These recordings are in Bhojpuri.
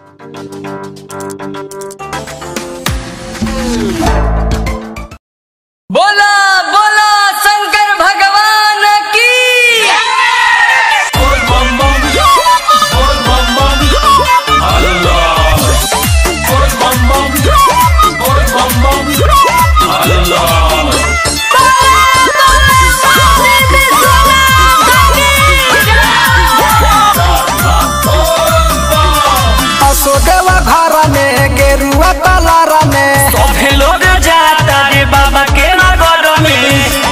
बोला बोला शंकर भगवान की असोदेवा घर में गेरुआ कलर में सभे लोग जाता रे बाबा के नगर में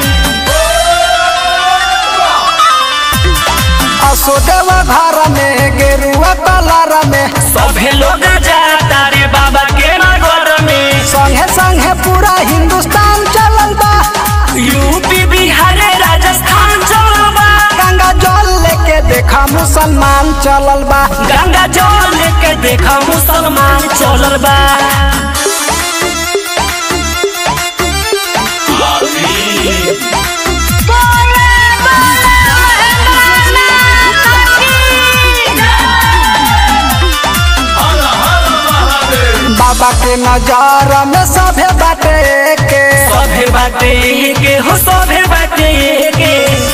असोदेवा घर में गेरुआ कलर में सभे लोग जाता रे बाबा के नगर में संगे संगे पूरा हिंदुस्तान चलल बा यूपी बिहार राजस्थान चलबा गंगा जल लेके देखा मुसलमान चलल बा गंगा जल लेके देखा मुसलमान चलल बा बाबा के नजर में सभे बाटे के सभे बाटे के हो सभे बाटे के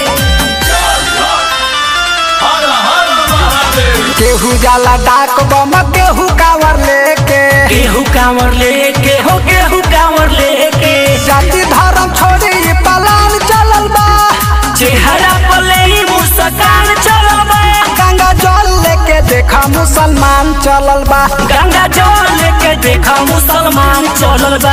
केहू जाला डाक बम केहू कांवर लेके केहू कांवर लेके हो केहू कांवर लेके जाति धर्म छोड़ी ई पलान चलल बा चेहरा पर ले मुस्कान चलबा गंगा जल लेके देखा मुसलमान चलल बा गंगा जल लेके देखा मुसलमान चलल बा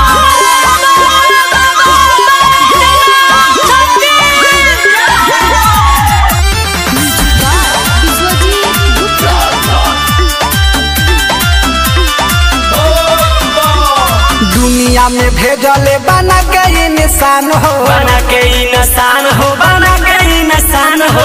दुनिया में भेजले बना के ई निशान हो बना के इंसान हो बना के इंसान हो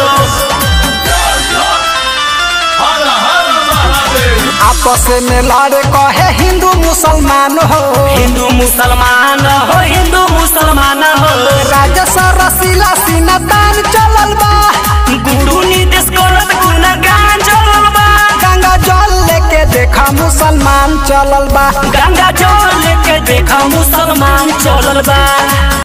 आपस में लड़े कहे हिंदू मुसलमान हो हिंदू मुसलमान हो हिंदू मुसलमान हो राजस रसीला सीना तान चलल बा गुरु नीतीश करत गुणगान चलल बा गंगा जल लेके देखा मुसलमान चलल बा गंगा जल लेके देखा मुसलमान चलल बा